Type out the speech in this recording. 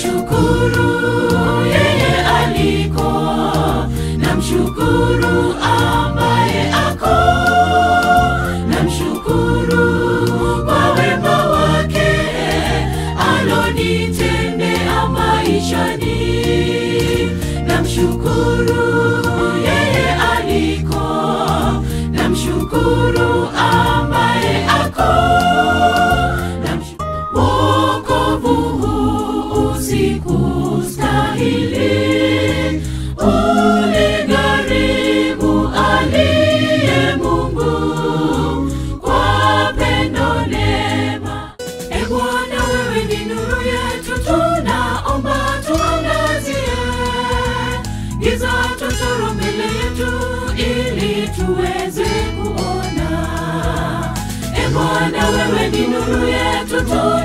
namshukuru yeye aliko, namshukuru ambaye ako, namshukuru kwa wema wake alonitendea maishani, namshukuru yeye aliko, namshukuru ambaye ako, namshukuru wokovu huu usikustahili, uligharimu aliye Mungu kwa pendo neema. E Bwana, wewe ni nuru yetu, tunaomba tuangazie, giza totoro mbele yetu, ili tuweze kuona. E Bwana, wewe ni nuru yetu, tu